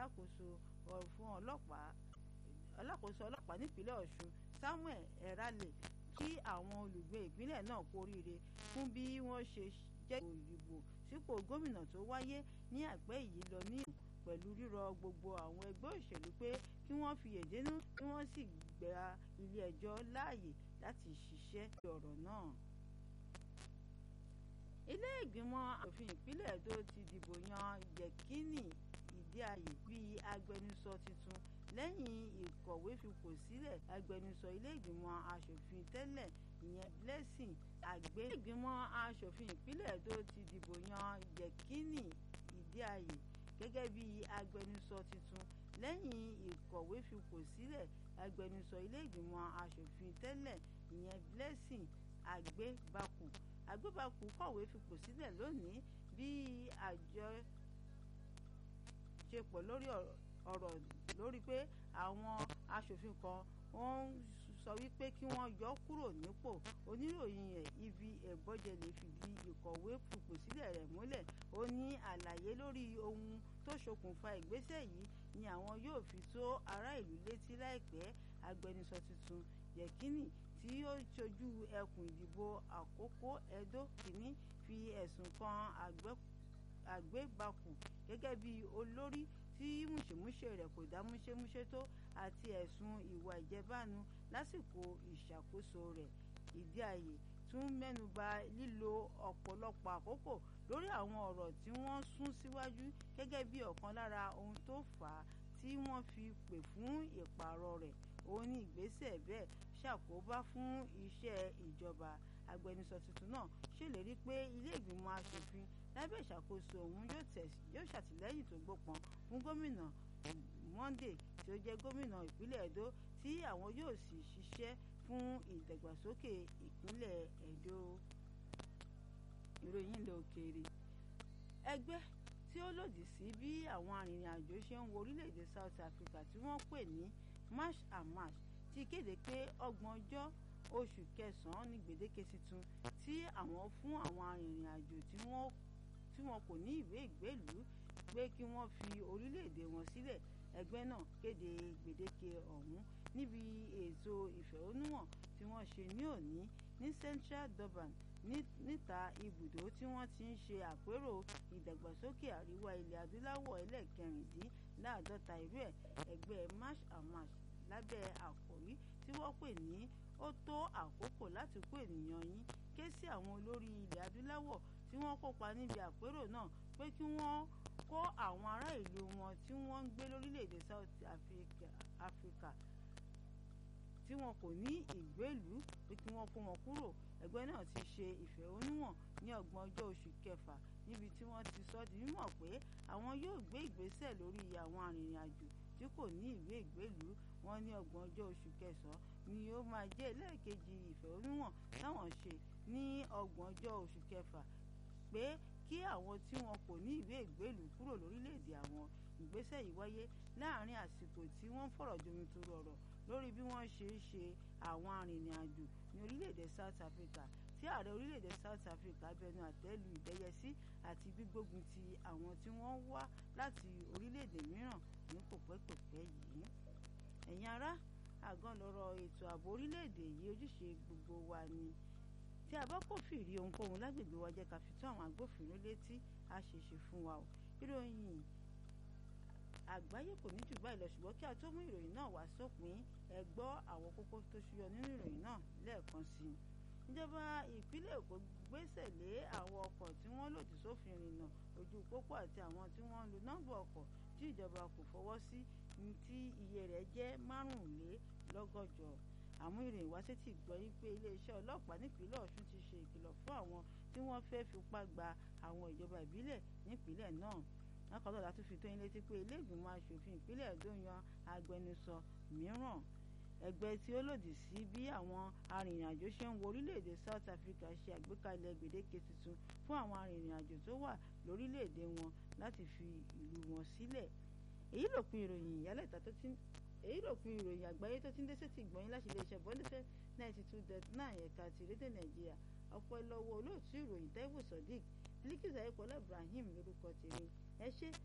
alákòóso fún ọlọ́pàá alákòóso ọlọ́pàá nípínlẹ̀ Ọ̀ṣun Samuel Erale kí àwọn olùgbé ìpínlẹ̀ náà kú oríire fún bí wọ́n ṣe jẹ́ ìdìbò sípò gómìnà tó wáyé ní àìpẹ́ yìí lọ ní pẹ̀lú rírọ gbogbo àwọn ẹgbẹ́ òṣèlú pé kí wọ́n fi èdénú kí wọ́n sì gba ilé ẹjọ́ láàyè láti ṣiṣẹ́ sí ọ̀rọ̀ náà. ilé ìgbìmọ̀ asòfin ìpínlẹ̀ Èdó ti dìbò yan Yẹkínì Ìdíayè bíi agbẹnusọ tuntun lẹ́yìn ìkọ̀wé fipò sílẹ̀ agbẹnusọ ilé ìgbìmọ̀ asòfin tẹ́lẹ̀ ìyẹn Blessing Àgbé. ilé ìgbìmọ̀ asòfin ìpínlẹ̀ Èdó ti dìbò yan Yẹkínì Ìdíayè gẹ́gẹ́ bí agbẹnusọ tuntun lẹ́yìn ìkọ̀wé fipò sílẹ̀ agbẹnusọ ilé ìgbìmọ̀ asòfin tẹ́lẹ̀ ìyẹn Blessing Àgbébakù Àgbébakù kọ̀wé fipò sílẹ̀ lónìí bí àjọ ṣe pọ̀ lórí ọ̀rọ̀ lórí pé àwọn asòfin kan wọ́n sọ wípé kí wọ́n yọ kúrò nípò oníròyìn ẹ̀ ibi ẹ̀bọ́jẹ̀lẹ̀ fìdí ìkọ̀wé fipò sílẹ̀ rẹ̀ múlẹ̀ ó ní àlàyé lórí ohun tó ṣokùnfà ìgbésẹ̀ yìí ni àwọn yóò fi tó ará ìlú létí láìpẹ́ agbẹnusọ tuntun Yẹkínì tí ó ṣojú ẹkùn ìdìbò àkókò Ẹdó kìíní fi ẹ̀sùn kan Àgbébakù gẹ́gẹ́ bí olórí tí múṣemúṣe rẹ̀ kò dá múṣemúṣe tó àti ẹ̀sùn ìwà ìjẹbánu lásìkò ìṣàkóso rẹ̀ Ìdíayè tún mẹ́nuba lílo ọ̀pọ̀lọpọ̀ àkókò lórí àwọn ọ̀rọ̀ tí wọ́n sún síwájú gẹ́gẹ́ bí ọ̀kan lára ohun tó fà á tí wọ́n fi pè fún ìpààrọ̀ rẹ̀ òun ní ìgbésẹ̀ bẹ́ẹ̀ ṣàkóbá fún iṣẹ́ ìjọba agbẹnusọ tuntun náà ṣèlérí pé ilé ìgbìmọ̀ asòfin lábẹ́ ìṣàkóso òun yóò ṣàtìlẹ́yìn tó gbópọn fún gómìnà Monday tí ó jẹ́ gómìnà ìpínlẹ̀ Ẹdó tí àwọn yóò sì ṣiṣẹ́ fún ìdàgbàsókè ìpínlẹ̀ Ẹdó ìròyìn ilẹ̀ òkèèrè ẹgbẹ́ tí ó lòdì sí bí àwọn arìnrìn-àjò ṣe ń wo orílẹ̀-èdè South Africa tí wọ́n pè ní march and march ti kéde pé ọgbọ̀n ọjọ́ oṣù kẹsàn-án ní gbèdéke tuntun tí àwọn fún àwọn arìnrìn-àjò tí wọn kò ní ìwé ìgbélùú pé kí wọ́n fi orílẹ̀-èdè wọn sílẹ̀ ẹgbẹ́ náà kéde gbèdéke ọ̀hún níbi ètò ìfẹ̀hónúhàn tí wọ́n ṣe ní òní ní Central Durban níta ibùdó tí wọ́n ti ń ṣe àpérò ìdàgbàsókè àríwá ilẹ̀ adúláwọ̀ ẹlẹ́ẹ̀kẹrìndínláàádọ́ta irú ẹ̀ ẹgbẹ́ march and march lábẹ́ àkòrí tí wọ́n pè ní ó tó àkókò láti kó ènìyàn yín ké sí àwọn olórí ilẹ̀ adúláwọ̀ tí wọ́n kópa níbi àpérò náà pé kí wọ́n kó àwọn ará ìlú wọn tí wọ́n ń gbé lórílẹ̀‐èdè South Africa tí wọn kò ní ìgbélùú pé kí wọ́n kó wọn kúrò ẹgbẹ́ náà ti ṣe ìfẹ̀hónúhàn ní ọgbọ̀n ọjọ́ oṣù kẹfà níbi tí wọ́n ti sọ di mímọ̀ pé àwọn yóò gbé ìgbésẹ̀ lórí àwọn arìnrìn-àjò tí kò ní ìwé ìgbélùú wọn ní ọgbọ̀n ọjọ́ oṣù kẹsàn-án ni ó máa jẹ́ ẹlẹ́ẹ̀kejì ìfẹ̀hónúhàn táwọn ṣe ní ọgbọ̀n ọjọ́ oṣù kẹfà pé kí àwọn tí wọn kò ní ìwé ìgbélùú kúrò lórílẹ̀‐èdè àwọn ìgbésẹ̀ yìí wáyé láàárín àsìkò tí wọ́n ń fọ̀rọ̀ jomitoro ọ̀rọ̀ lórí bí wọ́n ṣe ń ṣe àwọn arìnrìn-àjò ní orílẹ̀-èdè South Africa tí ààrẹ orílẹ̀-èdè South Africa bẹnu àtẹ́lu ìdẹ́yẹsí àti gbígbógun ti àwọn tí wọ́n wá láti orílẹ̀-èdè mìíràn ní kòpẹ́kòpẹ́ yìí. ẹ̀yin ará àgàn lọ́rọ̀ ètò ààbò orílẹ̀-èdè yìí ojúṣe gbogbo wa ni tí a bá kófìrí ohunkóhun lágbègbè wa jẹ́ ká fi tó àwọn agbófinró létí á ṣeéṣe fún wa o ìròyìn àgbáyé kò ní jù báyìí lọ ṣùgbọ́n kí a tó mú ìròyìn náà wá sópin ẹ gbọ́ àwọn kókó tó ṣúyọ nínú ìròyìn náà lẹ́ẹ̀kan sí i. ìjọba ìpínlẹ̀ Èkó gbésẹ̀ lé àwọn ọkọ̀ tí wọ́n lòdì sófin ìrìnnà ojú pópó àti àwọn tí wọ́n ń lo nọ́mbà ọkọ̀ tí ìjọba kò fọwọ́ sí tí iye rẹ̀ jẹ́ márùnlélọ́gọ́jọ àmú ìròyìn wá sétí gbọ́ yí pé iléeṣẹ́ ọlọ́pàá nípínlẹ̀ Ọ̀ṣun ti ṣe ìkìlọ̀ fún àwọn tí wọ́n fẹ́ fipá gba àwọn ìjọba ìbílẹ̀ nípínlẹ̀ náà lákọ̀ọ́ lọ́la tún fi tó yín létí pé ilé ìgbìmọ̀ asòfin ìpínlẹ̀ Èdó yan agbẹnusọ mìíràn ẹgbẹ́ tí ó lòdì sí bí àwọn arìnrìn-àjò ṣe ń wo orílẹ̀-èdè South Africa ṣe àgbékalẹ̀ gbèdéke tuntun fún àwọn arìnrìn-àjò tó wà lórílẹ̀-èdè wọn láti fi ìlú wọn sílẹ̀ èyí lòpin ìròyìn ìyálẹ̀ta tó ti èyí lòpin ìròyìn àgbáyé tó ti ń dé sétí ìgbọ̀nyín láti iléeṣẹ́ bọ́ndẹ́fẹ́ ninety two dot nine ẹ̀ka ti rédíò Nàìjíríà ọ̀pọ̀ ẹlọ́wọ́ olóòtú ìròyìn Taiwo Sodiq Bilikisu Ayékọ́lá Ibrahim lórúkọ tèmi ẹ ṣé